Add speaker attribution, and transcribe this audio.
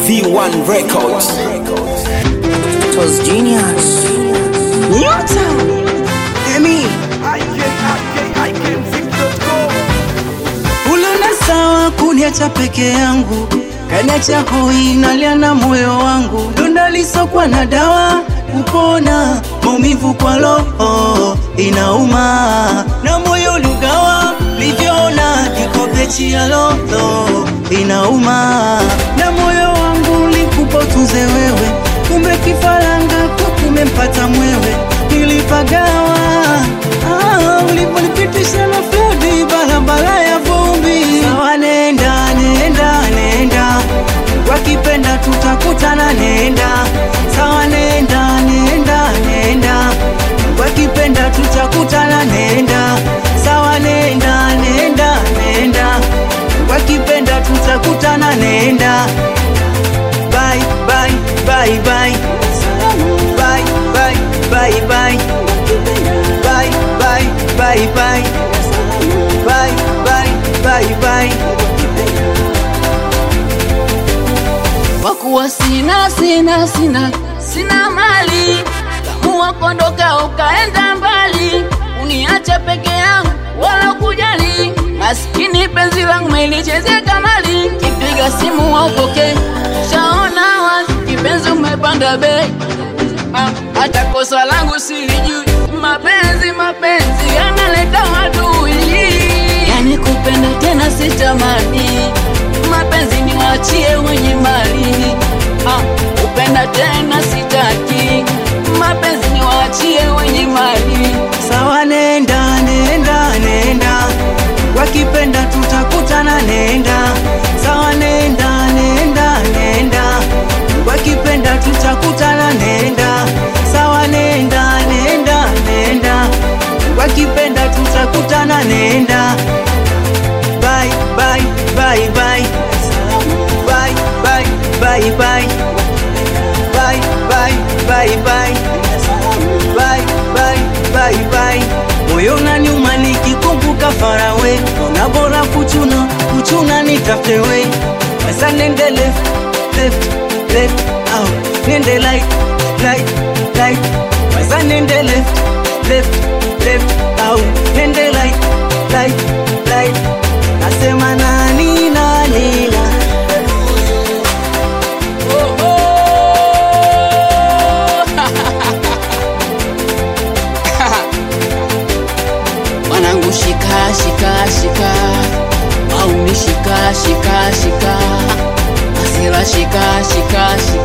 Speaker 1: V1 Records.
Speaker 2: It was genius. Nyota. Emi. Ulona sawa kuniacha peke yangu, kaniacha hoi nalia na moyo wangu, donda lisokwa na dawa kupona maumivu kwa roho inauma, na moyo lugawa livyoona kikombe chia roho inauma, na moyo wangu likupa utunze wewe, kumbe kifaranga kwa kumempata mwewe, nilipagawa ah, uliponipitisha na flodi barabara ya vumbi. Sawa, nenda nenda nenda, wakipenda tutakutana, nenda sawa, nenda nenda nenda, wakipenda tutakutana, nenda sawa, nenda nenda nenda, wakipenda tutakutana, nenda bye bye bye bye bye bye bye bye bye bye bye bye bye bye bye bye
Speaker 3: kwa kuwa sina sina sina sina mali, kamua kondoka ukaenda mbali, uniacha peke yangu wala kujali, maskini penzi langu melichezea kamali, kipiga simu waupoke, shaona wazi kipenzi umepanda bei, Ah, hata kosa langu silijui, mapenzi mapenzi yanaleta adui, yani kupenda tena sitamani, mapenzi ni wachie wenye mali, ah, kupenda tena sitaki, mapenzi ni wachie wenye mali.
Speaker 2: sawa, nenda nenda nenda, wakipenda tutakutana, nenda sawa, nenda nenda nenda, wakipenda tutakutana, nenda sawa, nenda nenda nenda, wakipenda tutakutana, nenda bye bye bye bye bye bye bye bye bye bye bye bye bye bye bye bye moyo unaniuma nikikumbuka farawe ona bora kuchuna kuchuna nitafute we basa nende left left left out nende light light light basa nende left left left out nende light light light nasema nani nani na
Speaker 3: Oh, oh. Wanangu shika shika shika, au ni shika shika shika, asira shika shika shika